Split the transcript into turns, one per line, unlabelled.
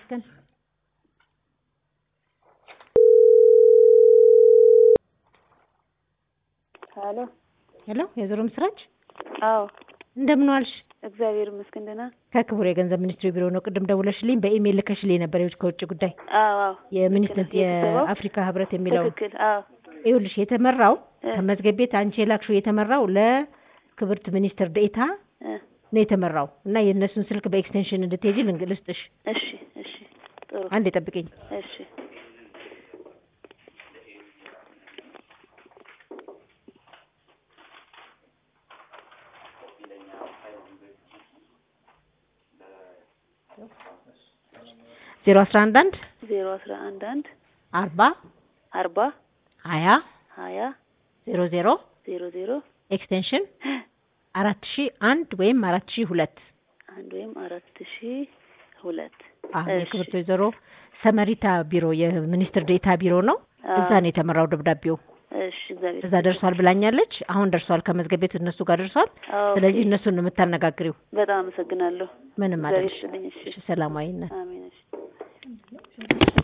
ይመስገን።
ሄሎ
ሄሎ የዞሮ ምስራች
አዎ
እንደምን ዋልሽ?
እግዚአብሔር ይመስገን ደህና
ከክቡር የገንዘብ ሚኒስትሩ ቢሮ ነው። ቅድም ደውለሽልኝ በኢሜይል ልከሽልኝ ነበር የውጭ ከውጭ ጉዳይ
አዎ አዎ
የሚኒስትር
ልክ ነህ። የተሰበው?
የአፍሪካ ህብረት የሚለው
ትክክል አዎ
ይኸውልሽ የተመራው
እ።
ከመዝገብ ቤት አንቺ የላክሽው የተመራው ለክብርት ሚኒስትር ዴኤታ
እ
ነው የተመራው እና የእነሱን ስልክ በኤክስቴንሽን እንድትሄጂ ልንግ- ልስጥሽ።
እሺ እሺ ጥሩ
አንድ ጠብቅኝ።
እሺ
ዜሮ አስራ አንድ አንድ
ዜሮ አስራ አንድ አንድ
አርባ
አርባ
ሀያ
ሀያ
ዜሮ ዜሮ
ዜሮ ዜሮ
ኤክስቴንሽን አራት ሺ አንድ ወይም አራት ሺ ሁለት
አንድ ወይም አራት ሺ ሁለት
አዎ
እሺ።
የክብርት ወይዘሮ ሰመሪታ ቢሮ የሚኒስትር ዴኤታ ቢሮ ነው።
አዎ።
እዛ ነው የተመራው ደብዳቤው።
እሺ እግዚአብሔር
እዛ ደርሷል ብላኛለች። አሁን ደርሷል፣ ከመዝገብ ቤት እነሱ ጋር ደርሷል።
ኦኬ።
ስለዚህ እነሱን ነው የምታነጋግሪው።
በጣም አመሰግናለሁ
ምንም
እግዚአብሔር
አይደለሽ።
ይስጥልኝ እሺ
እሺ፣ ሰላማዊነት
አሜን እሺ